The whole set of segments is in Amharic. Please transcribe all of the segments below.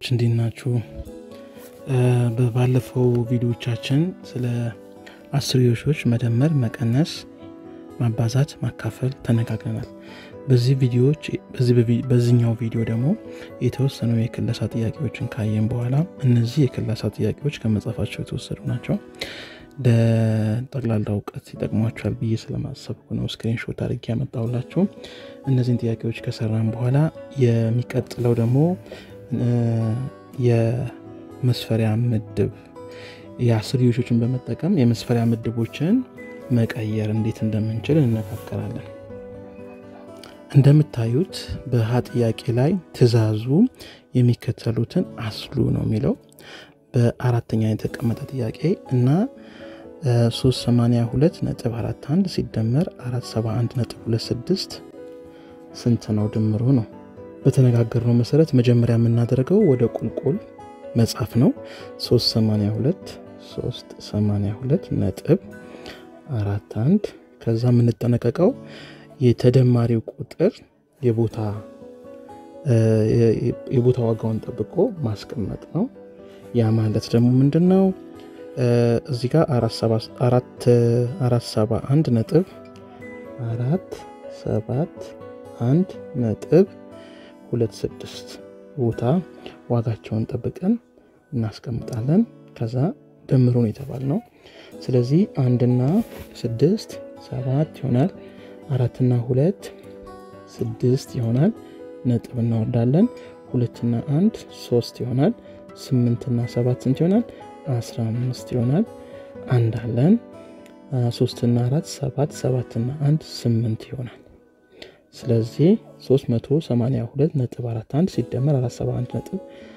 እንዴት ናችሁ? በባለፈው ቪዲዮቻችን ስለ አስርዮሾች መደመር፣ መቀነስ፣ ማባዛት፣ ማካፈል ተነጋግረናል። በዚህ ቪዲዮዎች በዚህኛው ቪዲዮ ደግሞ የተወሰኑ የክለሳ ጥያቄዎችን ካየን በኋላ እነዚህ የክለሳ ጥያቄዎች ከመጽሐፋቸው የተወሰዱ ናቸው። ለጠቅላላ እውቀት ይጠቅሟቸዋል ብዬ ስለማሰብኩ ነው ስክሪንሾት አድርጌ ያመጣሁላችሁ። እነዚህን ጥያቄዎች ከሰራን በኋላ የሚቀጥለው ደግሞ የመስፈሪያ ምድብ የአስርዮሾችን በመጠቀም የመስፈሪያ ምድቦችን መቀየር እንዴት እንደምንችል እንነጋገራለን። እንደምታዩት በሀ ጥያቄ ላይ ትዕዛዙ የሚከተሉትን አስሉ ነው የሚለው በአራተኛ የተቀመጠ ጥያቄ እና 382 ነጥብ 41 ሲደመር 471 ነጥብ 26 ስንት ነው ድምሩ ነው። በተነጋገርነው መሰረት መጀመሪያ የምናደርገው ወደ ቁልቁል መጻፍ ነው። 382 382 ነጥብ 41 ከዛ የምንጠነቀቀው የተደማሪው ቁጥር የቦታ የቦታ ዋጋውን ጠብቆ ማስቀመጥ ነው። ያ ማለት ደግሞ ምንድን ነው? እዚህ ጋር አራት ሰባ አንድ ነጥብ አራት ሰባት አንድ ነጥብ ሁለት ስድስት ቦታ ዋጋቸውን ጠብቀን እናስቀምጣለን። ከዛ ድምሩን የተባል ነው። ስለዚህ አንድና ስድስት ሰባት ይሆናል። አራትና ሁለት ስድስት ይሆናል። ነጥብ እናወርዳለን። ሁለትና አንድ ሶስት ይሆናል። ስምንትና ሰባት ስንት ይሆናል? አስራ አምስት ይሆናል። አንድ አለን። ሶስትና አራት ሰባት ሰባትና አንድ ስምንት ይሆናል። ስለዚህ 382 ነጥብ 41 ሲደመር 471 ነጥብ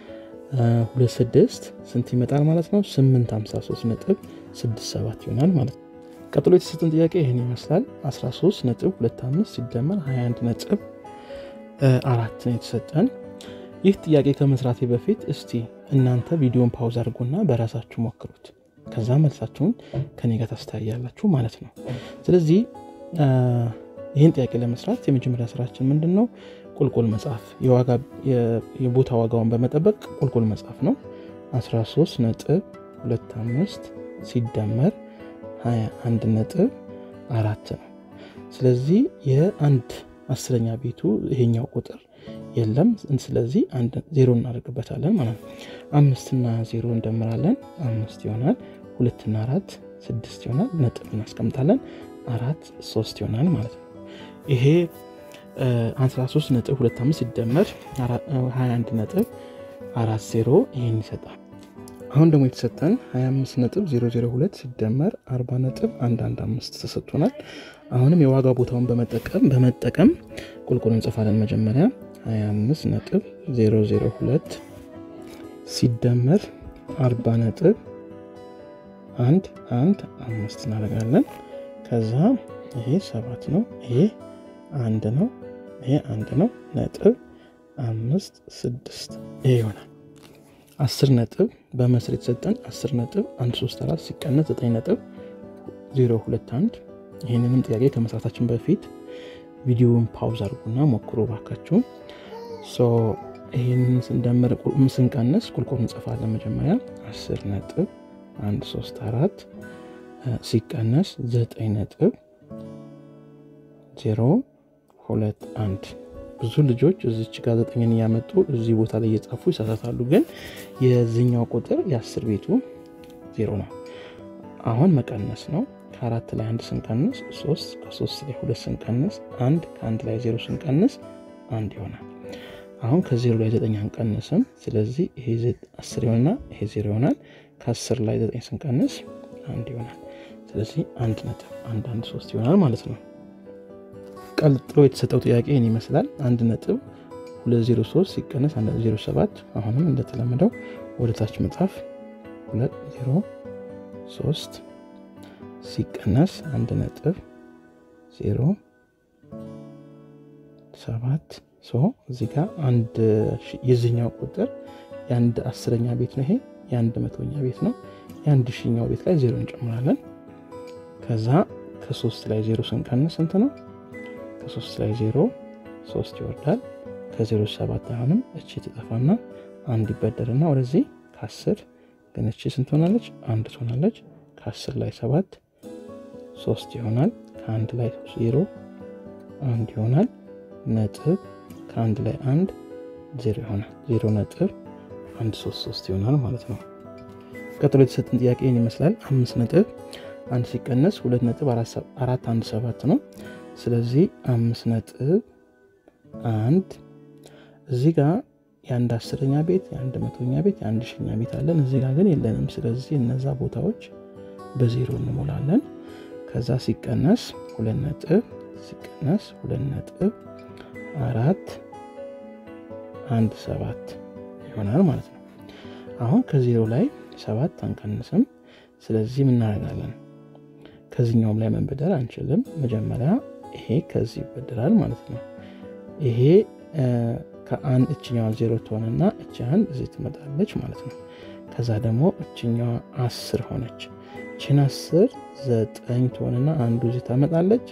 26 ስንት ይመጣል ማለት ነው? 853 ነጥብ 67 ይሆናል ማለት ነው። ቀጥሎ የተሰጠን ጥያቄ ይህን ይመስላል። 13 ነጥብ 25 ሲደመር 21 ነጥብ አራት ነው የተሰጠን። ይህ ጥያቄ ከመስራቴ በፊት እስቲ እናንተ ቪዲዮን ፓውዝ አድርጎና በራሳችሁ ሞክሩት። ከዛ መልሳችሁን ከኔ ጋር ታስተያያላችሁ ማለት ነው። ስለዚህ ይህን ጥያቄ ለመስራት የመጀመሪያ ስራችን ምንድን ነው? ቁልቁል መጻፍ፣ የቦታ ዋጋውን በመጠበቅ ቁልቁል መጻፍ ነው። 13 ነጥብ 25 ሲደመር 21 ነጥብ አራት ነው። ስለዚህ የአንድ አስረኛ ቤቱ ይሄኛው ቁጥር የለም። ስለዚህ ዜሮ እናደርግበታለን ማለት ነው። አምስትና ዜሮ እንደምራለን፣ አምስት ይሆናል። ሁለትና አራት ስድስት ይሆናል። ነጥብ እናስቀምጣለን፣ አራት ሶስት ይሆናል ማለት ነው። ይሄ 13 ነጥብ 25 ሲደመር 21 ነጥብ 40 ይህን ይሰጣል። አሁን ደግሞ የተሰጠን 25 ነጥብ 002 ሲደመር 40 ነጥብ 115 ተሰጥቶናል። አሁንም የዋጋ ቦታውን በመጠቀም በመጠቀም ቁልቁል እንጽፋለን። መጀመሪያ 25 ነጥብ 002 ሲደመር 40 ነጥብ አንድ አንድ አምስት እናደርጋለን። ከዛ ይሄ ሰባት ነው፣ ይሄ አንድ ነው፣ ይሄ አንድ ነው። ነጥብ አምስት ስድስት ይሄ ይሆናል። አስር ነጥብ በመስር የተሰጠን አስር ነጥብ አንድ ሶስት አራት ሲቀነስ ዘጠኝ ነጥብ ዜሮ ሁለት አንድ ይህንንም ጥያቄ ከመስራታችን በፊት ቪዲዮውን ፓውዝ አድርጉና ሞክሮ ባካችሁ። ይህንን ስንደምር ስንቀንስ ቁልቁል እንጽፋለን። መጀመሪያ አስር ነጥብ አንድ ሶስት አራት ሲቀነስ ዘጠኝ ነጥብ ዜሮ ሁለት አንድ ብዙ ልጆች እዚች ጋር ዘጠኝን እያመጡ እዚህ ቦታ ላይ እየጻፉ ይሳሳታሉ። ግን የዚኛው ቁጥር የአስር ቤቱ ዜሮ ነው። አሁን መቀነስ ነው። ከአራት ላይ አንድ ስንቀንስ ሶስት፣ ከሶስት ላይ ሁለት ስንቀንስ አንድ፣ ከአንድ ላይ ዜሮ ስንቀንስ አንድ ይሆናል። አሁን ከዜሮ ላይ ዘጠኝ አንቀንስም። ስለዚህ ይሄ አስር ይሆንና ይሄ ዜሮ ይሆናል። ከአስር ላይ ዘጠኝ ስንቀንስ አንድ ይሆናል። ስለዚህ አንድ ነጥብ አንድ አንድ ሶስት ይሆናል ማለት ነው። ቀጥሎ የተሰጠው ጥያቄ ይህን ይመስላል። አንድ ነጥብ 203 ሲቀነስ 107 አሁንም እንደተለመደው ወደ ታች መጻፍ 203 ሲቀነስ 1 ነጥብ 07 ሶ እዚህ ጋር አንድ የዚህኛው ቁጥር የአንድ አስረኛ ቤት ነው። ይሄ የአንድ መቶኛ ቤት ነው። የአንድ ሺኛው ቤት ላይ ዜሮ እንጨምራለን። ከዛ ከሶስት ላይ ዜሮ ስንቀንስ ስንት ነው? ከሶስት ላይ ዜሮ ሶስት ይወርዳል። ከዜሮ ሰባት አሁንም እቺ ትጠፋና አንድ ይበደርና ወደዚህ ከአስር ግን እቺ ስንት ሆናለች? አንድ ትሆናለች። ከአስር ላይ ሰባት ሶስት ይሆናል። ከአንድ ላይ ዜሮ አንድ ይሆናል። ነጥብ ከአንድ ላይ አንድ ዜሮ ይሆናል። ዜሮ ነጥብ አንድ ሶስት ሶስት ይሆናል ማለት ነው። ቀጥሎ የተሰጠን ጥያቄ ይህን ይመስላል። አምስት ነጥብ አንድ ሲቀነስ ሁለት ነጥብ አራት አንድ ሰባት ነው። ስለዚህ አምስት ነጥብ አንድ እዚህ ጋር የአንድ አስረኛ ቤት የአንድ መቶኛ ቤት የአንድ ሺኛ ቤት አለን። እዚህ ጋር ግን የለንም። ስለዚህ እነዛ ቦታዎች በዜሮ እንሞላለን። ከዛ ሲቀነስ ሁለት ነጥብ ሲቀነስ ሁለት ነጥብ አራት አንድ ሰባት ይሆናል ማለት ነው። አሁን ከዜሮ ላይ ሰባት አንቀንስም። ስለዚህ ምን እናደርጋለን? ከዚህኛውም ላይ መንበደር አንችልም። መጀመሪያ ይሄ ከዚህ ይበደራል ማለት ነው። ይሄ ከአንድ እችኛዋ ዜሮ ትሆንና እች አንድ እዚህ ትመጣለች ማለት ነው። ከዛ ደግሞ እችኛዋ አስር ሆነች። እችን አስር ዘጠኝ ትሆንና አንዱ እዚህ ታመጣለች።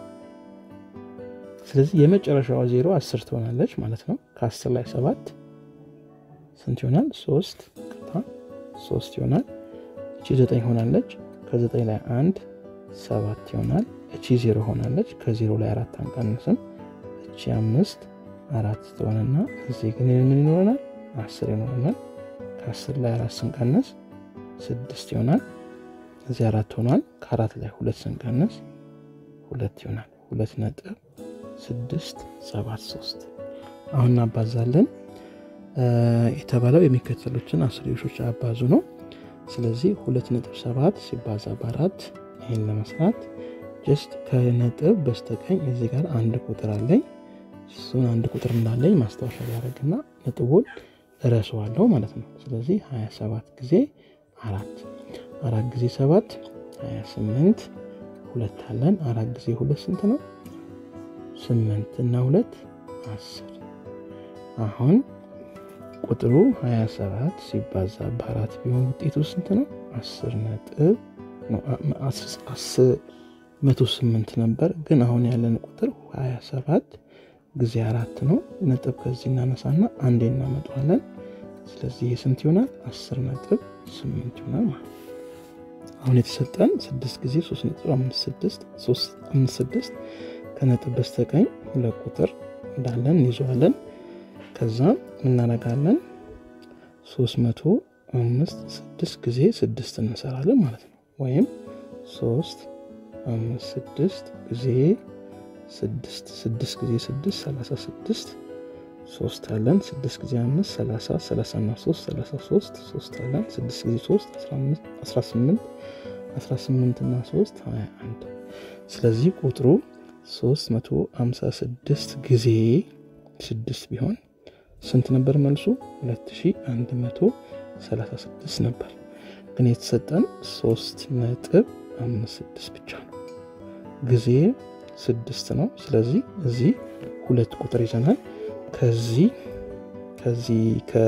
ስለዚህ የመጨረሻዋ ዜሮ አስር ትሆናለች ማለት ነው። ከአስር ላይ ሰባት ስንት ይሆናል? ሶስት ቅጣ ሶስት ይሆናል። እቺ ዘጠኝ ሆናለች። ከዘጠኝ ላይ አንድ ሰባት ይሆናል። እቺ ዜሮ ሆናለች። ከዜሮ ላይ አራት አንቀንስም። እቺ አምስት አራት ትሆንና እዚህ ግን ምን ይኖረናል? አስር ይኖረናል። ከአስር ላይ አራት ስንቀንስ ስድስት ይሆናል። እዚህ አራት ሆኗል። ከአራት ላይ ሁለት ስንቀንስ ሁለት ይሆናል። ሁለት ነጥብ ስድስት ሰባት ሶስት አሁን እናባዛለን። የተባለው የሚከተሉትን አስርዮሾች አባዙ ነው። ስለዚህ ሁለት ነጥብ ሰባት ሲባዛ በአራት ይህን ለመስራት ጀስት ከነጥብ በስተቀኝ እዚህ ጋር አንድ ቁጥር አለኝ። እሱን አንድ ቁጥር እንዳለኝ ማስታወሻ ያደረግና ነጥቡን እረሰዋለሁ ማለት ነው። ስለዚህ 27 ጊዜ አራት አራት ጊዜ ሰባት 28 ሁለት አለን። አራት ጊዜ ሁለት ስንት ነው? ስምንት እና ሁለት አስር። አሁን ቁጥሩ 27 ሲባዛ በአራት ቢሆን ውጤቱ ስንት ነው? አስር ነጥብ መቶ ስምንት ነበር። ግን አሁን ያለን ቁጥር 27 ጊዜ አራት ነው። ነጥብ ከዚህ እናነሳና አንዴ እናመጣዋለን። ስለዚህ የስንት ይሆናል? አስር ነጥብ ስምንት ይሆናል ማለት ነው። አሁን የተሰጠን ስድስት ጊዜ ሶስት ነጥብ አምስት ስድስት ከነጥብ በስተቀኝ ሁለት ቁጥር እንዳለን እንይዘዋለን። ከዛ እናረጋለን ሶስት መቶ አምስት ስድስት ጊዜ ስድስት እንሰራለን ማለት ነው። ወይም ሶስት አምስት ስድስት ጊዜ ስድስት ስድስት ጊዜ ስድስት ሰላሳ ስድስት ሶስት አለን። ስድስት ጊዜ አምስት ሰላሳ ሰላሳ እና ሶስት ሰላሳ ሶስት ሶስት አለን። ስድስት ጊዜ ሶስት አስራ ስምንት አስራ ስምንት እና ሶስት ሀያ አንድ ስለዚህ ቁጥሩ ሶስት መቶ አምሳ ስድስት ጊዜ ስድስት ቢሆን ስንት ነበር መልሱ? ሁለት ሺ አንድ መቶ ሰላሳ ስድስት ነበር። ግን የተሰጠን ሶስት ነጥብ አምስት ስድስት ብቻ ነው። ጊዜ ስድስት ነው። ስለዚህ እዚህ ሁለት ቁጥር ይዘናል። ከዚህ ከዚህ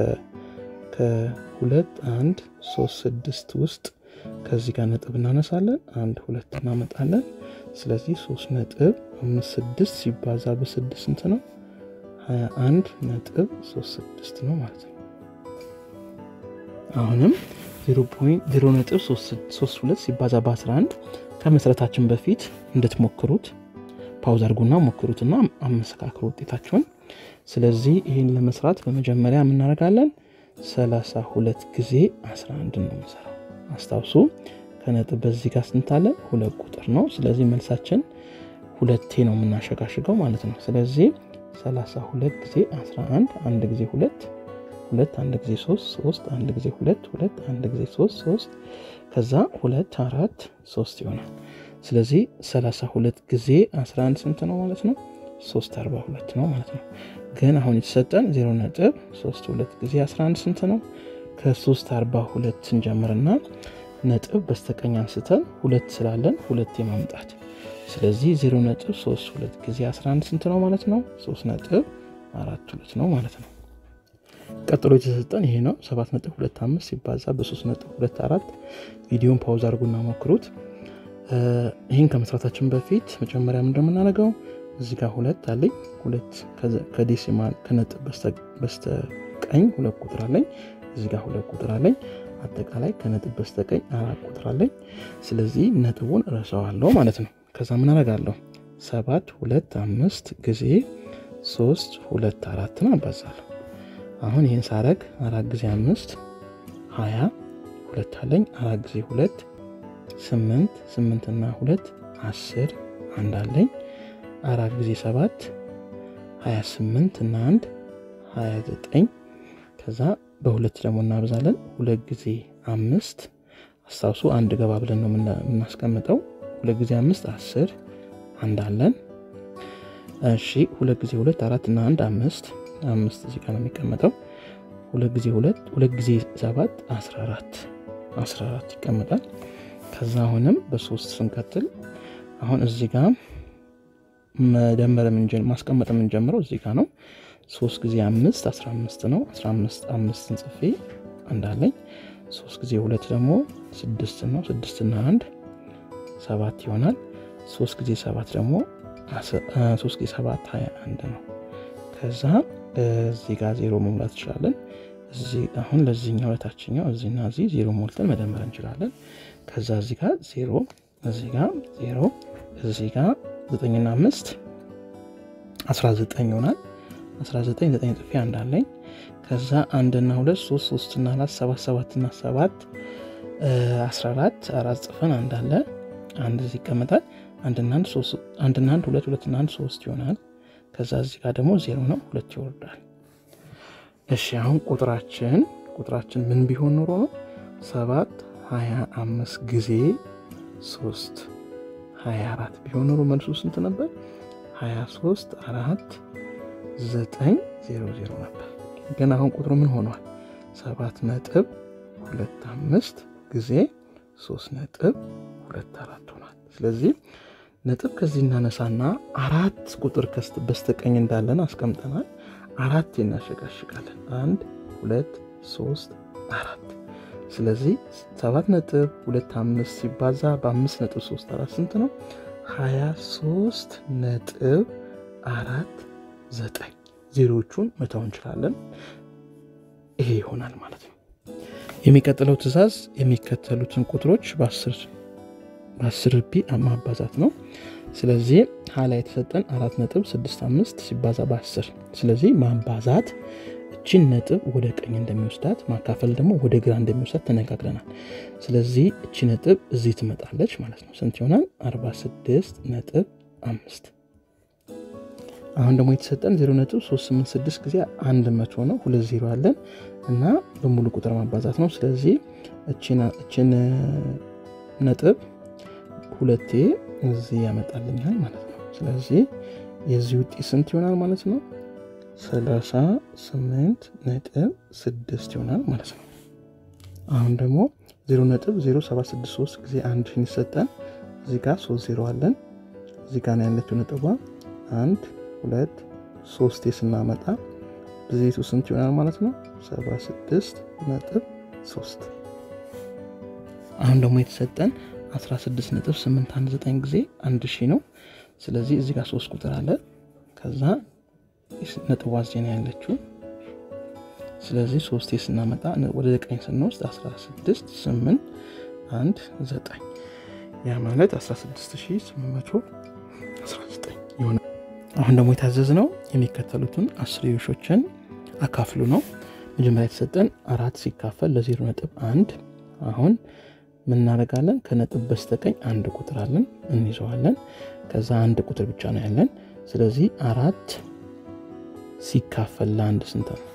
ከሁለት አንድ ሶስት ስድስት ውስጥ ከዚህ ጋር ነጥብ እናነሳለን። አንድ ሁለት እናመጣለን። ስለዚህ ሶስት ነጥብ አምስት ስድስት ሲባዛ በስድስት ስንት ነው? ሀያ አንድ ነጥብ ሶስት ስድስት ነው ማለት ነው። አሁንም ዜሮ ነጥብ ሶስት ሁለት ሲባዛ በ11 ከመስረታችን በፊት እንድትሞክሩት ፓውዝ አድርጉና ሞክሩትና አመሰካክሩ ውጤታችሁን። ስለዚህ ይህን ለመስራት በመጀመሪያ የምናደርጋለን 32 ጊዜ 11 ነው የምንሰራው። አስታውሱ ከነጥብ በዚህ ጋር ስንታለን ሁለት ቁጥር ነው። ስለዚህ መልሳችን ሁለቴ ነው የምናሸጋሽገው ማለት ነው። ስለዚህ 32 ጊዜ 11 አንድ ጊዜ ሁለት ሁለት አንድ ጊዜ ሶስት ሶስት አንድ ጊዜ ሁለት ሁለት አንድ ጊዜ ሶስት ሶስት ከዛ ሁለት አራት ሶስት ይሆናል። ስለዚህ 32 ጊዜ 11 ስንት ነው ማለት ነው? 342 ነው ማለት ነው። ግን አሁን የተሰጠን 0 ነጥብ 32 ጊዜ 11 ስንት ነው? ከ342 ስንጀምርና ነጥብ በስተቀኝ አንስተን ሁለት ስላለን ሁለት የማምጣት ስለዚህ 0 ነጥብ 32 ጊዜ 11 ስንት ነው ማለት ነው? 3 ነጥብ 42 ነው ማለት ነው። ቀጥሎ የተሰጠን ይሄ ነው 7.25 ሲባዛ በ3.24 ቪዲዮን ፓውዝ አድርጉና ሞክሩት። ይህን ከመስራታችን በፊት መጀመሪያ እንደምናደርገው እዚህ ጋር ሁለት አለኝ። ሁለት ከዴሲማል ከነጥብ በስተቀኝ በስተቀኝ ሁለት ቁጥር አለኝ። እዚህ ጋር ሁለት ቁጥር አለኝ። አጠቃላይ ከነጥብ በስተቀኝ አራት ቁጥር አለኝ። ስለዚህ ነጥቡን እረሳዋለሁ ማለት ነው። ከዛ ምን አደርጋለሁ? ሰባት ሁለት አምስት ጊዜ ሶስት ሁለት አራትን አባዛለሁ። አሁን ይህን ሳረግ አራት ጊዜ አምስት ሀያ ሁለት አለኝ። አራት ጊዜ ሁለት ስምንት ስምንትና ሁለት አስር አንድ አለኝ። አራት ጊዜ ሰባት ሀያ ስምንት እና አንድ ሀያ ዘጠኝ ከዛ በሁለት ደግሞ እናበዛለን። ሁለት ጊዜ አምስት አስታውሱ፣ አንድ ገባ ብለን ነው የምናስቀምጠው። ሁለት ጊዜ አምስት አስር አንድ አለን። እሺ ሁለት ጊዜ ሁለት አራት እና አንድ አምስት አምስት እዚህ ጋር ነው የሚቀመጠው። ሁለት ጊዜ ሁለት ሁለት ጊዜ ሰባት አስራ አራት አስራ አራት ይቀመጣል። ከዛ አሁንም በሶስት ስንቀጥል አሁን እዚህ ጋር መደመር ማስቀመጥ የምንጀምረው እዚህ ጋር ነው። ሶስት ጊዜ አምስት አስራ አምስት ነው። አስራ አምስት አምስትን ጽፌ እንዳለኝ ሶስት ጊዜ ሁለት ደግሞ ስድስት ነው። ስድስትና አንድ ሰባት ይሆናል። ሶስት ጊዜ ሰባት ደግሞ ሶስት ጊዜ ሰባት ሀያ አንድ ነው። ከዛ እዚህ ጋር ዜሮ መሙላት እንችላለን። አሁን ለዚህኛው ለታችኛው እዚህና እዚህ ዜሮ ሞልተን መደመር እንችላለን። ከዛ እዚህ ጋር ዜሮ እዚህ ጋር ዜሮ እዚህ ጋር ዘጠኝና አምስት አስራ ዘጠኝ ይሆናል። 19 ዘጠኝ ጽፌ አንድ አለኝ። ከዛ አንድና ሁለት ሶስት ሶስትና አራት ሰባት ሰባትና ሰባት 14 አራት ጽፈን አንድ አለ አንድ እዚህ ይቀመጣል። አንድና አንድ ሁለት ሁለትና አንድ ሶስት ይሆናል። ከዛ እዚህ ጋር ደግሞ ዜሮ ነው ሁለት ይወርዳል። እሺ አሁን ቁጥራችን ቁጥራችን ምን ቢሆን ኖሮ ነው ሰባት ሀያ አምስት ጊዜ ሶስት ሀያ አራት ቢሆን ኖሮ መልሱ ስንት ነበር? ሀያ ሶስት አራት ዘጠኝ ዜሮ ዜሮ ነበር። ግን አሁን ቁጥሩ ምን ሆኗል? ሰባት ነጥብ ሁለት አምስት ጊዜ ሶስት ነጥብ ሁለት አራት ሆኗል። ስለዚህ ነጥብ ከዚህ እናነሳና አራት ቁጥር በስተቀኝ እንዳለን አስቀምጠናል። አራት እናሸጋሽጋለን። አንድ ሁለት ሶስት አራት። ስለዚህ ሰባት ነጥብ ሁለት አምስት ሲባዛ በአምስት ነጥብ ሶስት አራት ስንት ነው? ሀያ ሶስት ነጥብ አራት ዘጠኝ ዜሮቹን መተው እንችላለን። ይሄ ይሆናል ማለት ነው። የሚቀጥለው ትዕዛዝ የሚከተሉትን ቁጥሮች በአስር ቢ ማባዛት ነው። ስለዚህ ሀላ የተሰጠን አራት ነጥብ ስድስት አምስት ሲባዛ በአስር ስለዚህ ማባዛት እችን ነጥብ ወደ ቀኝ እንደሚወስዳት ማካፈል ደግሞ ወደ ግራ እንደሚወስዳት ተነጋግረናል። ስለዚህ እቺ ነጥብ እዚህ ትመጣለች ማለት ነው። ስንት ይሆናል? 46 ነጥብ አምስት አሁን ደግሞ የተሰጠን 0.386 ጊዜ 100 ነው። ሁለት ዜሮ አለን እና በሙሉ ቁጥር ማባዛት ነው። ስለዚህ እችን ነጥብ ሁለቴ እዚህ ያመጣልኛል ማለት ነው። ስለዚህ የዚህ ውጤት ስንት ይሆናል ማለት ነው? 38 ነጥብ 6 ይሆናል ማለት ነው። አሁን ደግሞ 0.0763 ጊዜ አንድ ይሰጠን። እዚህ ጋር 3 ዜሮ አለን። እዚህ ጋር ያለችው ነጥቧ አንድ ሁለት ሶስቴ ስናመጣ ብዜቱ ስንት ይሆናል ማለት ነው? 76 ነጥብ 3 አሁን ደግሞ የተሰጠን 16 ነጥብ 819 ጊዜ አንድ ሺህ ነው። ስለዚህ እዚህ ጋር ሶስት ቁጥር አለ። ከዛ ነጥቧ እዚህ ነው ያለችው። ስለዚህ ሶስቴ ስናመጣ ወደ ዘጠኝ ስንወስድ 16 8 1 9 ያ ማለት 16819 ይሆናል። አሁን ደግሞ የታዘዝ ነው የሚከተሉትን አስርዮሾችን አካፍሉ ነው። መጀመሪያ የተሰጠን አራት ሲካፈል ለዜሮ ነጥብ አንድ አሁን ምን እናደርጋለን? ከነጥብ በስተቀኝ አንድ ቁጥር አለን እንይዘዋለን። ከዛ አንድ ቁጥር ብቻ ነው ያለን። ስለዚህ አራት ሲካፈል ለአንድ ስንት ነው?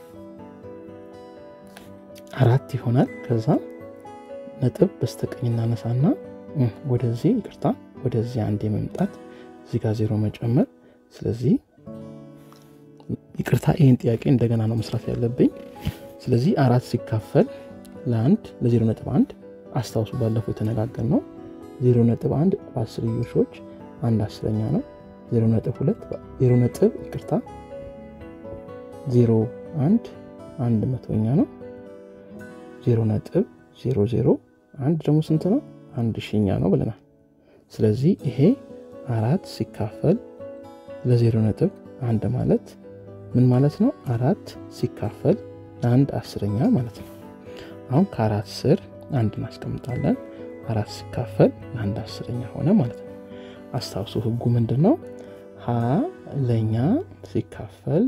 አራት ይሆናል። ከዛ ነጥብ በስተቀኝ እናነሳና ወደዚህ ይቅርታ፣ ወደዚህ አንድ የመምጣት እዚህ ጋር ዜሮ መጨመር። ስለዚህ ይቅርታ፣ ይህን ጥያቄ እንደገና ነው መስራት ያለብኝ። ስለዚህ አራት ሲካፈል ለአንድ ለዜሮ ነጥብ አንድ አስታውሱ፣ ባለፈው የተነጋገር ነው። ዜሮ ነጥብ አንድ በአስርዮሾች አንድ አስረኛ ነው። ዜሮ ነጥብ ሁለት ዜሮ ነጥብ ይቅርታ፣ ዜሮ አንድ አንድ መቶኛ ነው። ዜሮ ነጥብ ዜሮ ዜሮ አንድ ደግሞ ስንት ነው? አንድ ሺኛ ነው ብለናል። ስለዚህ ይሄ አራት ሲካፈል ለዜሮ ነጥብ አንድ ማለት ምን ማለት ነው? አራት ሲካፈል ለአንድ አስረኛ ማለት ነው። አሁን ከአራት ስር አንድ እናስቀምጣለን። አራት ሲካፈል ለአንድ አስረኛ ሆነ ማለት ነው። አስታውሱ ህጉ ምንድን ነው? ሀ ለኛ ሲካፈል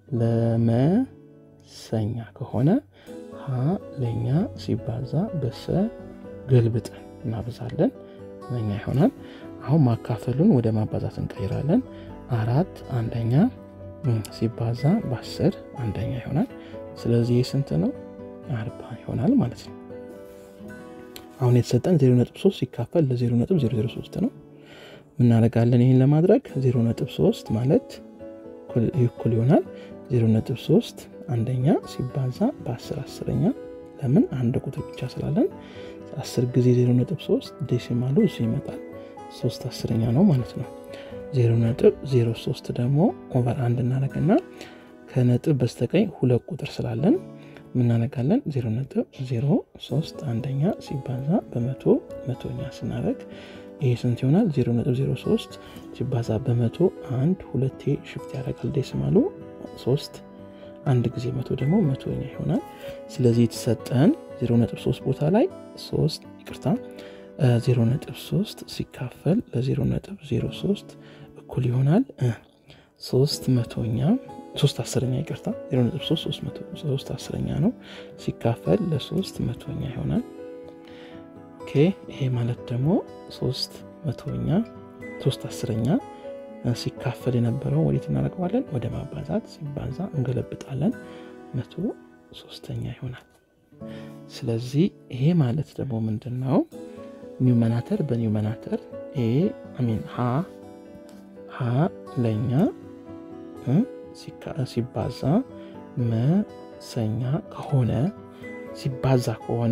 ለመሰኛ ከሆነ ሀ ለኛ ሲባዛ በሰ ገልብጠን እናበዛለን መኛ ይሆናል። አሁን ማካፈሉን ወደ ማባዛት እንቀይራለን። አራት አንደኛ ሲባዛ በአስር አንደኛ ይሆናል። ስለዚህ ስንት ነው? አርባ ይሆናል ማለት ነው። አሁን የተሰጠን 0.3 ሲካፈል ለ0.003 ነው። ምናደርጋለን? ይህን ለማድረግ 0.3 ማለት እኩል ይሆናል 0.3 አንደኛ ሲባዛ በ10 አስረኛ። ለምን አንድ ቁጥር ብቻ ስላለን 10 ጊዜ 0.3 ዴሲማሉ እሱ ይመጣል 3 አስረኛ ነው ማለት ነው። 0.03 ደግሞ ኦቨር አንድ እናደርግና ከነጥብ በስተቀኝ ሁለት ቁጥር ስላለን ምናነጋለን 0.03 አንደኛ ሲባዛ በመቶ መቶኛ ስናደርግ ይህ ስንት ይሆናል? 0.03 ሲባዛ በመቶ አንድ ሁለቴ ሽፍት ያደርጋል ዴሲማሉ 3 አንድ ጊዜ መቶ ደግሞ መቶኛ ይሆናል። ስለዚህ የተሰጠን 0.3 ቦታ ላይ 3 ይቅርታ 0.3 ሲካፈል ለ0.03 እኩል ይሆናል 3 መቶኛ 3 አስረኛ ይቅርታ 0.3 አስረኛ ነው ሲካፈል ለ3 መቶኛ ይሆናል። ኦኬ ይሄ ማለት ደግሞ 3 መቶኛ 3 አስረኛ ሲካፈል የነበረው ወዴት እናደርገዋለን? ወደ ማባዛት ሲባዛ እንገለብጣለን መቶ ሶስተኛ ይሆናል። ስለዚህ ይሄ ማለት ደግሞ ምንድን ነው? ኒውመናተር በኒውመናተር ሚን ሀ ሀ ለኛ ሲባዛ መሰኛ ከሆነ ሲባዛ ከሆነ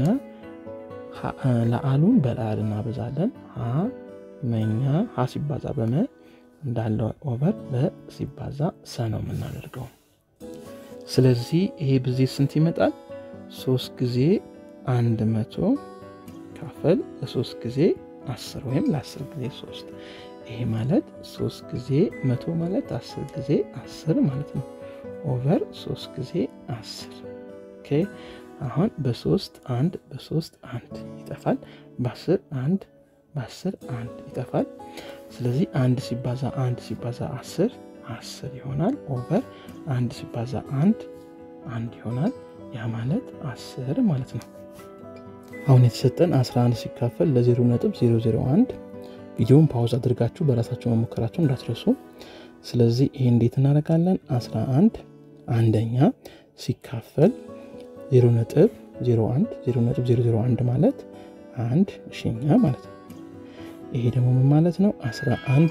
ለአሉን በላል እናበዛለን። ሀ መኛ ሀ ሲባዛ በመ እንዳለ ኦቨር በሲባዛ ሰ ነው የምናደርገው። ስለዚህ ይሄ ብዜ ስንት ይመጣል? ሶስት ጊዜ አንድ መቶ ካፈል ለሶስት ጊዜ አስር ወይም ለአስር ጊዜ ሶስት ይሄ ማለት ሶስት ጊዜ መቶ ማለት አስር ጊዜ አስር ማለት ነው። ኦቨር ሶስት ጊዜ አስር ኦኬ። አሁን በሶስት አንድ በሶስት አንድ ይጠፋል። በአስር አንድ በአስር አንድ ይጠፋል። ስለዚህ አንድ ሲባዛ አንድ ሲባዛ አስር አስር ይሆናል። ኦቨር አንድ ሲባዛ አንድ አንድ ይሆናል። ያ ማለት አስር ማለት ነው። አሁን የተሰጠን 11 ሲካፈል ለ0.001 ቪዲዮውን ፓውዝ አድርጋችሁ በራሳቸው መሞከራቸው እንዳትረሱ። ስለዚህ ይህ እንዴት እናደርጋለን? 11 አንደኛ ሲካፈል 0.01 0.001 ማለት አንድ ሺኛ ማለት ነው። ይሄ ደግሞ ምን ማለት ነው? 11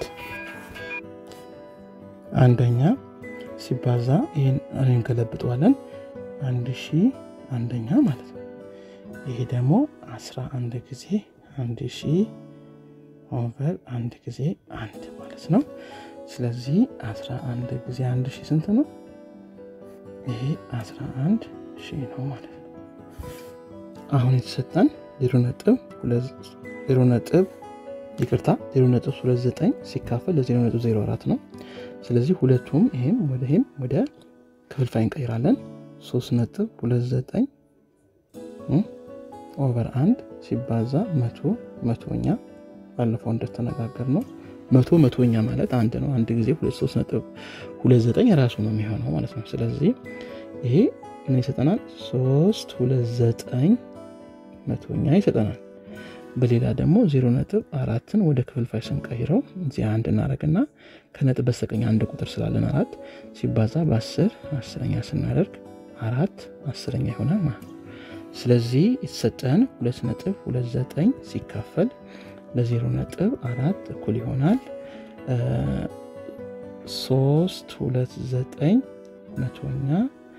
አንደኛ ሲባዛ ይህን እንገለብጠዋለን አንድ ሺህ አንደኛ ማለት ነው። ይሄ ደግሞ 11 ጊዜ አንድ ሺህ ኦቨር አንድ ጊዜ አንድ ማለት ነው። ስለዚህ 11 ጊዜ አንድ ሺህ ስንት ነው? ይሄ 11 ሺህ ነው ማለት ነው። አሁን የተሰጠን ዜሮ ነጥብ ዜሮ ነጥብ ይቅርታ 0.29 ሲካፈል ለ0.04 ነው። ስለዚህ ሁለቱም ይሄም ወደ ይሄም ወደ ክፍልፋይ እንቀይራለን። 3.29 ኦቨር አንድ ሲባዛ መቶ መቶኛ ባለፈው እንደተነጋገር ነው። መቶ መቶኛ ማለት አንድ ነው። አንድ ጊዜ 3.29 ራሱ ነው የሚሆነው ማለት ነው። ስለዚህ ይሄ ምን ይሰጠናል? 329 መቶኛ ይሰጠናል። በሌላ ደግሞ ዜሮ ነጥብ አራትን ወደ ክፍልፋይ ስንቀይረው እዚህ አንድ እናደርግና ከነጥብ በስተቀኝ አንድ ቁጥር ስላለን አራት ሲባዛ በአስር አስረኛ ስናደርግ አራት አስረኛ ይሆናል ማለት ነው። ስለዚህ የተሰጠን ሁለት ነጥብ ሁለት ዘጠኝ ሲካፈል ለዜሮ ነጥብ አራት እኩል ይሆናል ሶስት ሁለት ዘጠኝ መቶኛ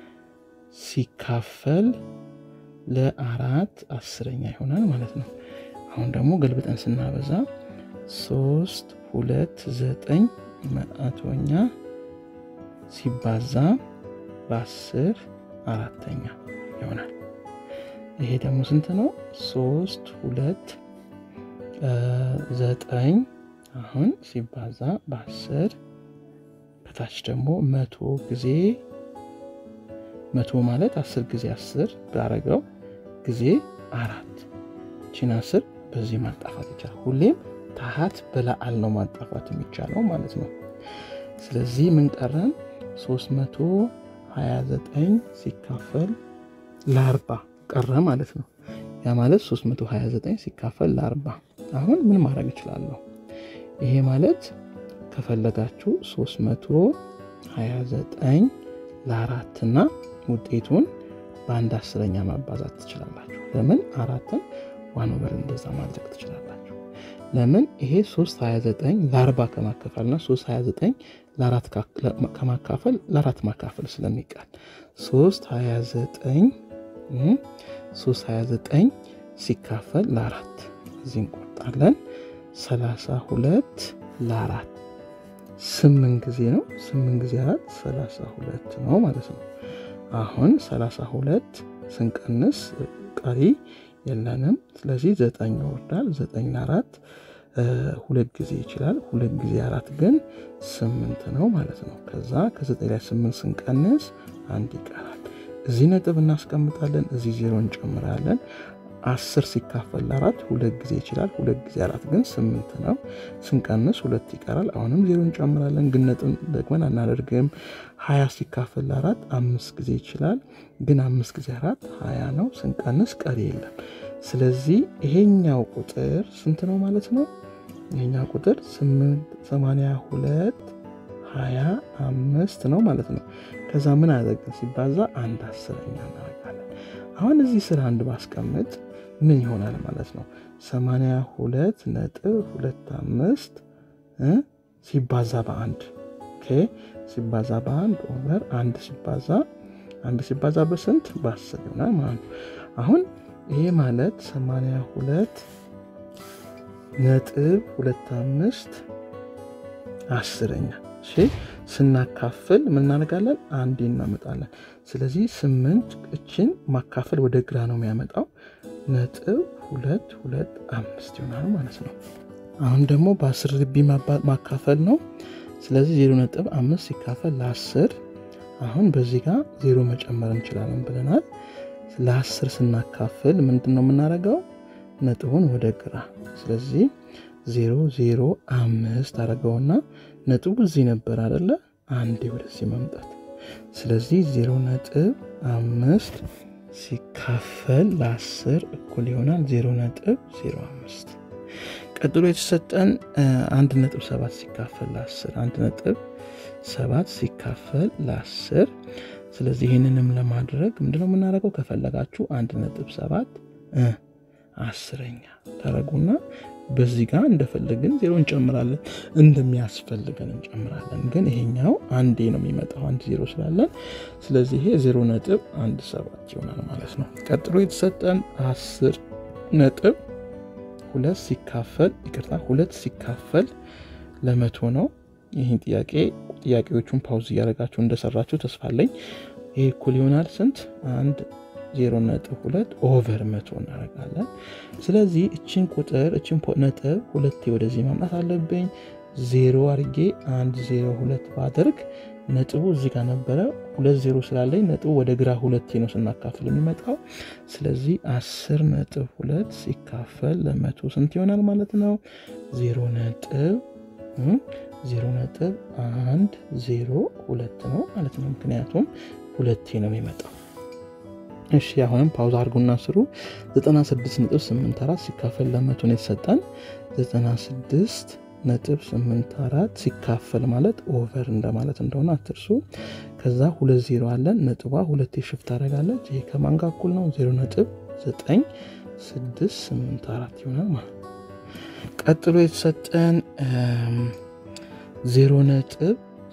ሲካፈል ለአራት አስረኛ ይሆናል ማለት ነው። አሁን ደግሞ ገልብጠን ስናበዛ ሶስት ሁለት ዘጠኝ መቶኛ ሲባዛ በአስር አራተኛ ይሆናል። ይሄ ደግሞ ስንት ነው? ሶስት ሁለት ዘጠኝ አሁን ሲባዛ በአስር ከታች ደግሞ መቶ ጊዜ መቶ ማለት አስር ጊዜ አስር ባረገው ጊዜ አራት ቺን አስር በዚህ ማጣፋት ይቻላል። ሁሌም ታሀት በላአል ነው ማጣፋት የሚቻለው ማለት ነው። ስለዚህ ምን ቀረን? 329 ሲካፈል ለአርባ ቀረ ማለት ነው። ያ ማለት 329 ሲካፈል ለአርባ አሁን ምን ማድረግ እችላለሁ? ይሄ ማለት ከፈለጋችሁ 329 ለአራት እና ውጤቱን በአንድ አስረኛ ማባዛት ትችላላችሁ። ለምን አራትን ዋን ኦቨር እንደዛ ማድረግ ትችላላችሁ። ለምን ይሄ 329 ለአርባ ከማካፈልና 329 ለአራት ከማካፈል ለአራት ማካፈል ስለሚቃል 329 329 ሲካፈል ለአራት እዚህ እንቆርጣለን። 32 ለአራት ስምንት ጊዜ ነው። ስምንት ጊዜ አራት 32 ነው ማለት ነው። አሁን 32 ስንቀንስ ቀሪ የለንም። ስለዚህ ዘጠኝ ይወርዳል። ዘጠኝ ለአራት ሁለት ጊዜ ይችላል። ሁለት ጊዜ አራት ግን ስምንት ነው ማለት ነው። ከዛ ከዘጠኝ ላይ ስምንት ስንቀንስ አንድ ይቀራል። እዚህ ነጥብ እናስቀምጣለን። እዚህ ዜሮ እንጨምራለን። አስር ሲካፈል ለአራት ሁለት ጊዜ ይችላል። ሁለት ጊዜ አራት ግን ስምንት ነው። ስንቀንስ ሁለት ይቀራል። አሁንም ዜሮ እንጨምራለን፣ ግን ነጥብ ደግመን አናደርግም። ሀያ ሲካፈል ለአራት አምስት ጊዜ ይችላል፣ ግን አምስት ጊዜ አራት ሀያ ነው። ስንቀንስ ቀሪ የለም። ስለዚህ ይሄኛው ቁጥር ስንት ነው ማለት ነው? ይሄኛው ቁጥር ሰማንያ ሁለት ሀያ አምስት ነው ማለት ነው። ከዛ ምን አደረግን ሲባዛ አንድ አስረኛ እናደርጋለን። አሁን እዚህ ስራ አንድ ባስቀምጥ ምን ይሆናል ማለት ነው? ሰማንያ ሁለት ነጥብ ሁለት አምስት ሲባዛ በአንድ ሲባዛ በአንድ ኦቨር አንድ ሲባዛ አንድ ሲባዛ በስንት በአስር ይሆናል ማለት ነው። አሁን ይሄ ማለት ሰማንያ ሁለት ነጥብ ሁለት አምስት አስረኛ እሺ ስናካፍል ምን እናደርጋለን? አንዴ እናመጣለን። ስለዚህ ስምንት እችን ማካፈል ወደ ግራ ነው የሚያመጣው። ነጥብ ሁለት ሁለት አምስት ይሆናል ማለት ነው። አሁን ደግሞ በአስር ርቢ ማካፈል ነው። ስለዚህ ዜሮ ነጥብ አምስት ሲካፈል ለአስር አሁን በዚህ ጋር ዜሮ መጨመር እንችላለን ብለናል። ለአስር ስናካፍል ምንድን ነው የምናደርገው? ነጥቡን ወደ ግራ ስለዚህ ዜሮ ዜሮ አምስት አደረገውና ነጥቡ እዚህ ነበር አደለ? አንዴ ወደዚህ መምጣት። ስለዚህ ዜሮ ነጥብ አምስት ሲካፈል ለአስር እኩል ይሆናል ዜሮ ነጥብ ዜሮ አምስት ቀጥሎ የተሰጠን አንድ ነጥብ ሰባት ሲካፈል ለአስር አንድ ነጥብ ሰባት ሲካፈል ለአስር ስለዚህ ይህንንም ለማድረግ ምንድነው የምናደርገው? ከፈለጋችሁ አንድ ነጥብ ሰባት አስረኛ ታረጉና በዚህ ጋር እንደፈለግን ዜሮ እንጨምራለን፣ እንደሚያስፈልገን እንጨምራለን። ግን ይሄኛው አንዴ ነው የሚመጣው አንድ ዜሮ ስላለን፣ ስለዚህ ይሄ ዜሮ ነጥብ አንድ ሰባት ይሆናል ማለት ነው። ቀጥሎ የተሰጠን አስር ነጥብ ሁለት ሲካፈል ይቅርታ ሁለት ሲካፈል ለመቶ ነው። ይህን ጥያቄ ጥያቄዎቹን ፓውዝ እያደረጋችሁ እንደሰራችሁ ተስፋ አለኝ። ይህ እኩል ይሆናል ስንት አንድ ዜሮ ነጥብ ሁለት ኦቨር መቶ እናደርጋለን። ስለዚህ እችን ቁጥር እችን ነጥብ ሁለቴ ወደዚህ ማምጣት አለብኝ። ዜሮ አድርጌ አንድ ዜሮ ሁለት ባደርግ ነጥቡ እዚህ ጋር ነበረ። ሁለት ዜሮ ስላለኝ ነጥቡ ወደ ግራ ሁለቴ ነው ስናካፍል የሚመጣው። ስለዚህ አስር ነጥብ ሁለት ሲካፈል ለመቶ ስንት ይሆናል ማለት ነው? ዜሮ ነጥብ ዜሮ ነጥብ አንድ ዜሮ ሁለት ነው ማለት ነው። ምክንያቱም ሁለቴ ነው የሚመጣው። እሺ አሁንም ፓውዝ አድርጉና ስሩ። 96.84 ሲካፈል ለመቶ ነው የተሰጠን። 96 ነጥብ 84 ሲካፈል ማለት ኦቨር እንደማለት እንደሆነ አትርሱ። ከዛ ሁለት ዜሮ አለን። ነጥቧ ሁለቴ ሽፍት ታደርጋለች። ይሄ ከማን ጋር እኩል ነው? 0 ነጥብ 9684 ይሆናል ማለት ነው። ቀጥሎ የተሰጠን 0 ነጥብ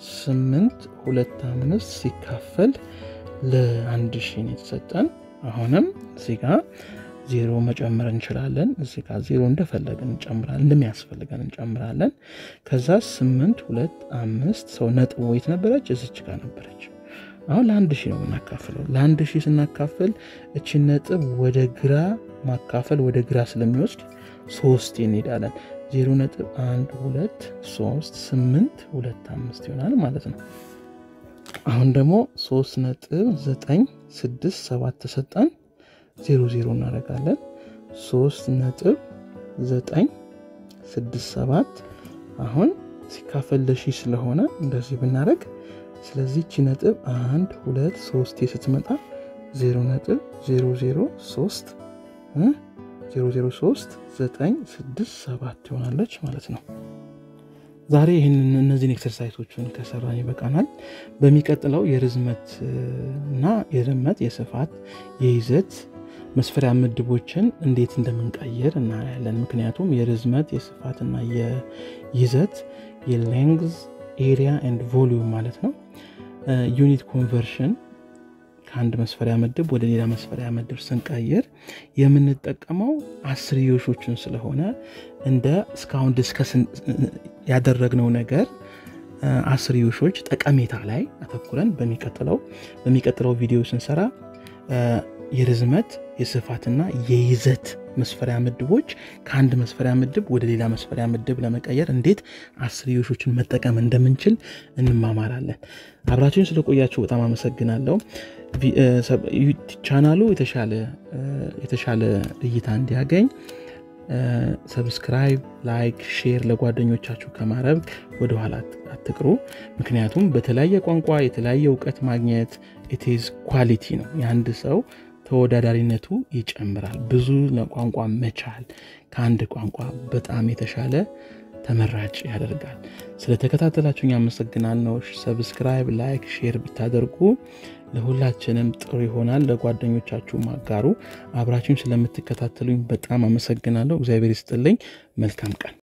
825 ሲካፈል ለአንድ ሺህ ነው የተሰጠን። አሁንም እዚህ ጋር ዜሮ መጨመር እንችላለን። እዚህ ጋር ዜሮ እንደፈለግን እንጨምራለን፣ እንደሚያስፈልገን እንጨምራለን። ከዛ ስምንት ሁለት አምስት ሰው ነጥብ ወይት ነበረች? እዚች ጋር ነበረች። አሁን ለአንድ ሺህ ነው የምናካፍለው። ለአንድ ሺህ ስናካፍል እችን ነጥብ ወደ ግራ ማካፈል ወደ ግራ ስለሚወስድ ሶስት እንሄዳለን። ዜሮ ነጥብ አንድ ሁለት ሶስት ስምንት ሁለት አምስት ይሆናል ማለት ነው። አሁን ደግሞ 3 ነጥብ 9 6 7 ተሰጠን 0 0 እናደርጋለን 3 ነጥብ 9 6 7 አሁን ሲካፈል ለሺህ ስለሆነ እንደዚህ ብናደርግ ስለዚህ ቺ ነጥብ 1 2 3 ስትመጣ 0 ነጥብ 003 003 9 6 7 ይሆናለች ማለት ነው። ዛሬ ይህንን እነዚህን ኤክሰርሳይሶችን ከሰራን ይበቃናል። በሚቀጥለው የርዝመት እና የርመት የስፋት የይዘት መስፈሪያ ምድቦችን እንዴት እንደምንቀይር እናያለን። ምክንያቱም የርዝመት የስፋትና የይዘት የሌንግዝ ኤሪያ ኤንድ ቮሊዩም ማለት ነው ዩኒት ኮንቨርሽን ከአንድ መስፈሪያ ምድብ ወደ ሌላ መስፈሪያ ምድብ ስንቀይር የምንጠቀመው አስርዮሾችን ስለሆነ እንደ እስካሁን ዲስከስ ያደረግነው ነገር አስርዮሾች ጠቀሜታ ላይ አተኩረን በሚቀጥለው በሚቀጥለው ቪዲዮ ስንሰራ የርዝመት የስፋትና የይዘት መስፈሪያ ምድቦች ከአንድ መስፈሪያ ምድብ ወደ ሌላ መስፈሪያ ምድብ ለመቀየር እንዴት አስርዮሾችን መጠቀም እንደምንችል እንማማራለን። አብራችሁን ስለቆያችሁ በጣም አመሰግናለሁ። ቻናሉ የተሻለ እይታ እንዲያገኝ ሰብስክራይብ፣ ላይክ፣ ሼር ለጓደኞቻችሁ ከማድረግ ወደኋላ አትቅሩ። ምክንያቱም በተለያየ ቋንቋ የተለያየ እውቀት ማግኘት ኢትዝ ኳሊቲ ነው። የአንድ ሰው ተወዳዳሪነቱ ይጨምራል። ብዙ ቋንቋ መቻል ከአንድ ቋንቋ በጣም የተሻለ ተመራጭ ያደርጋል። ስለተከታተላችሁኝ አመሰግናለሁ። ሰብስክራይብ፣ ላይክ፣ ሼር ብታደርጉ ለሁላችንም ጥሩ ይሆናል። ለጓደኞቻችሁ ማጋሩ። አብራችሁን ስለምትከታተሉኝ በጣም አመሰግናለሁ። እግዚአብሔር ይስጥልኝ። መልካም ቀን